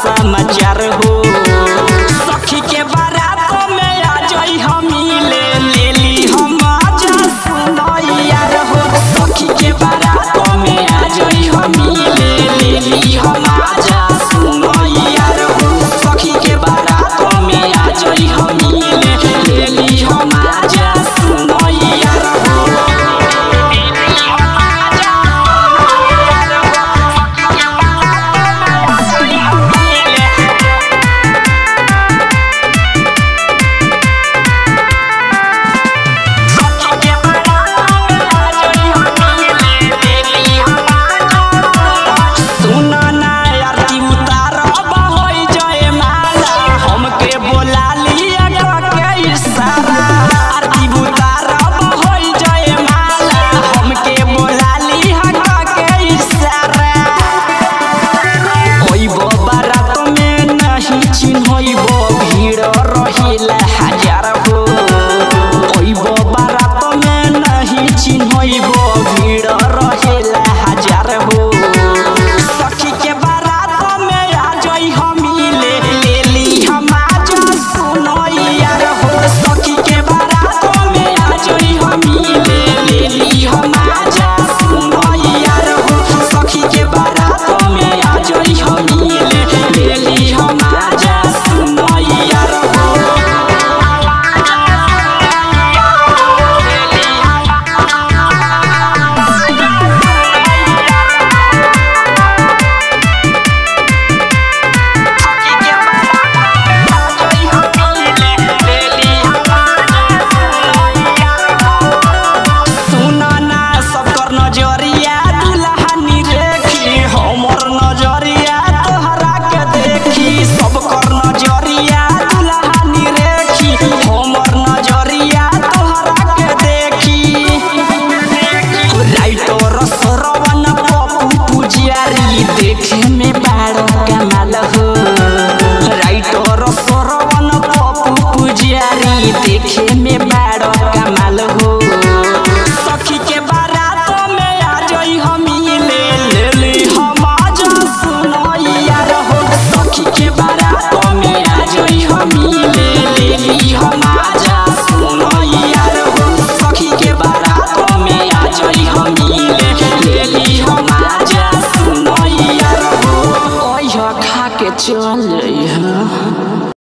समाचार हो सखी के बारात में आ जाई हम ले ले ली हम आजा सुनो यार हो सखी के बारात में आ जाई हम ले ले ली हम आजा सुनो यार हो सखी के बारात में आ जाई हम ले ले ली हम आजा सुनो यार हो सुना ना आरती उतारब होई जय माला हमके बोला लिया के इशारा आरती उतारब होई जय माला हमके बोला लिया के इशारा ओइबो बारात में नहीं चिन्हइबो भीड़ रहिला हजार हो ओइबो बारात में नहीं चिन्हइबो भीड़ रहिला हजार हो सखी के बारात में आ जाई हम ले ले ली हम आज सुनो यार हो सखी के बारात में आ जाई हम ले ले ली हम आज सुनो यार हो सखी के बारात में आ जाई हम ले ले ली हम आज सुनो यार हो सुना ना सबकर नजरिया दुल्हनी रेखी हमर नजरिया तोहरा के देखी सबकर नजरिया दुल्हनी रेखी हमर नजरिया तोहरा के देखी राइटर सरवन पप्पू पुजारी देखे में बड़ा कमाल हो राइटर सरवन पप्पू पुजारी देखे में बड़ा कमाल हो सखी के बारात में आ जाई हम ले ले ली हम आज सुनो यार हो सखी के बारात में आ जाई हम ले ले ली हम आज सुनो यार हो सखी के बारात में आ जाई हम ले ले ली हम आज सुनो यार हो ओया खा के चल